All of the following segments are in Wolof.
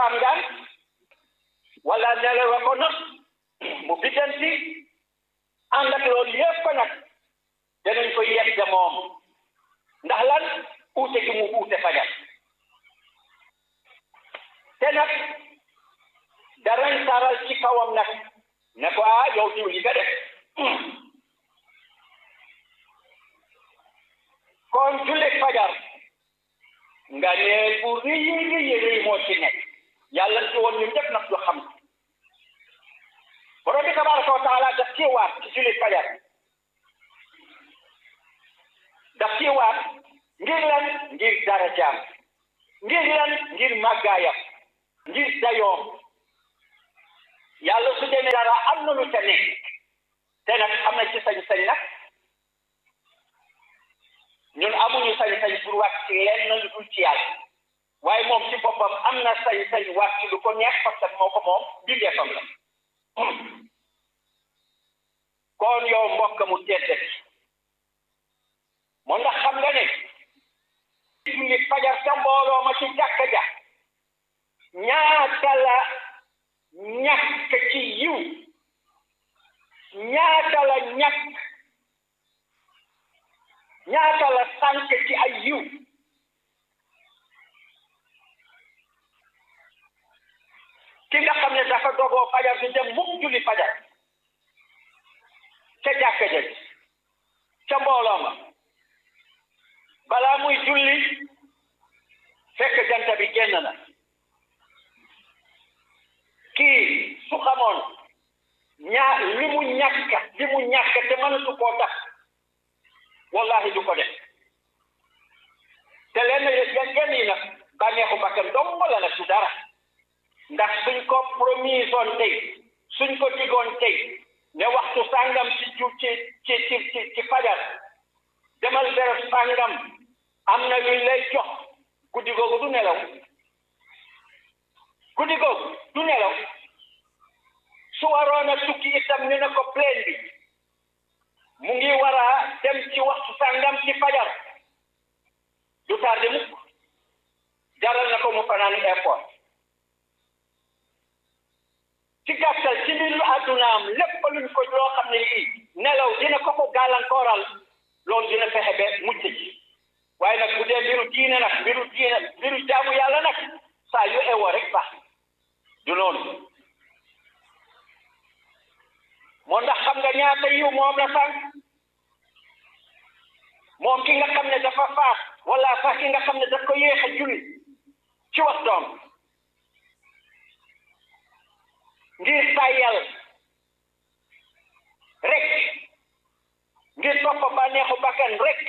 kilifaam daan wala nelewa ko not mu biddanti ànd ak loolu yépp nag danañ ko yegg moom ndax lan uute gi mu uute fajar te nag darañ taral ci kawam nag ne ko ah yow diw li nga def kon jullit fajar nga neel bu rëy rëy rëy moo ci nekk yàlla ci woon ñun ñëpp nag du xam borom bi tabaraka wa taala daf ci waat ci jullit fajar daf ci waat ngir lan ngir darajaam ngir lan ngir màggaayam ngir dayoom yàlla su demee dara am na lu ca nekk te nag am na ci sañ-sañ nag ñun amuñu sañ-sañ pour wàcc ci lenn lu dul ci yàlla waaye moom ci boppam am na sañ-sañ wàcc lu ko neex parce que moo ko moom bindeefam la kon yow mbokk mu tedd moo ndax xam nga ne julli fajar ca mbooloo ma ci jàkka ja ñaata la ñàkk ci yiw ñaata la ñàkk ñaata la sànk ci ay yiw ki nga xam ne dafa dogoo fajar du dem mukk julli fajar ca jàkka ja ca mbooloo ma balaa muy julli fekk jant bi génn na kii su xamoon ñaa li mu ñàkk li mu ñàkk te mënatu koo tax wallahi du ko def te lenn yenn yi nag bànneexu bakkan dong la nag su dara ndax suñ ko promisoon tey suñ ko digoon tey ne waxtu sàngam ci ju ci ci ci ci fajar demal béréb sàngam am na luñ lay jox guddi googu du nelaw guddi googu du nelaw su waroon a tukki itam ñu ne ko plein bi mu ngi war a dem ci waxtu sàngam ci fajar du tardé mukk jaral na ko mu fanaan airport ci gàttal ci mbiru àddunaam lépp luñ ko loo xam ne lii nelaw dina ko ko gàllankooral loolu dina fexe ba mucc ci waaye nag bu dee mbiru diine nag mbiru diine mbiru jaamu yàlla nag saa yu ewoo rek baax du noonu moo ndax xam nga ñaata yiw moom la sànq moom ki nga xam ne dafa faat wala sax ki nga xam ne daf ko yéex a julli ci waxtoom ngir tàyyal rek ngir topp bànneexu bakkan rek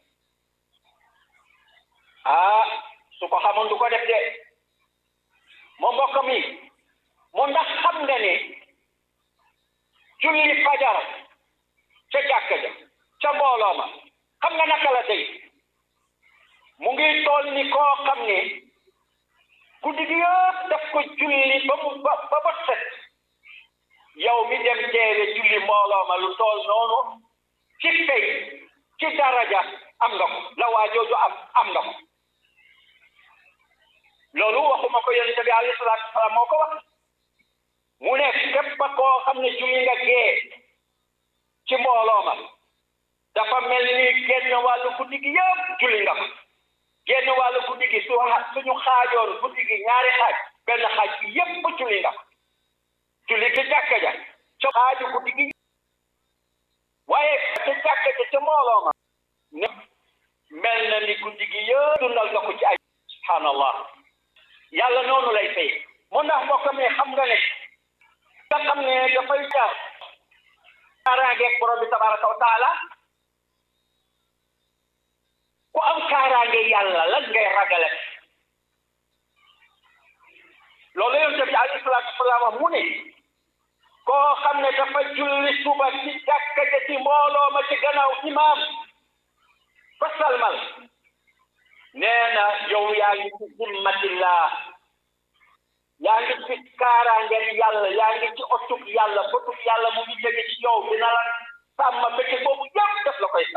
ah su ko xamoon du ko def de moo mbokk mi moo ndax xam nga ne julli fajar ca jàkka ja ca mbooloo ma xam nga naka la tey mu ngi toll ni koo xam ne guddi gi yëpp daf ko julli ba mu ba ba ba set yow mi dem teewe julli mbooloo ma lu toll noonu ci fay ci daraja am nga ko la waa jooju am am nga ko loolu waxuma ko yonente bi alayhi salaatu wasalaam moo ko wax mu ne képp koo xam ne julli nga gee ci mbooloo ma dafa mel ni genn wàllu guddi gi yëpp julli nga ko genn wàllu guddi gi su suñu xaajoon guddi gi ñaari xaaj benn xaaj bi yëpp julli nga ko julli ci jàkka ja ca xaaju guddi gi waaye ca jàkka ja ca mbooloo ma ne mel na ni guddi gi yëpp dundal nga ko ci ay subhanallah yàlla noonu lay fay mu ndax mbokk mi xam nga ne nga xam ne dafay jaar kaaraangeeg borom bi tabaraka wa taala ku am kaaraange yàlla lan ngay ragale loolu yonent bi alayhi salaatu wasalaam wax mu ne koo xam ne dafa julli suba ci jàkka ja ci mbooloo ma ci gannaaw imaam ba salmal nee na yow yaa ngi ci zimmatillah yaa ngi ci kaaraange yàlla yaa ngi ci otug yàlla bëtug yàlla mu ngi jóge ci yow dina la sàmm bëccëg boobu yëpp def la koy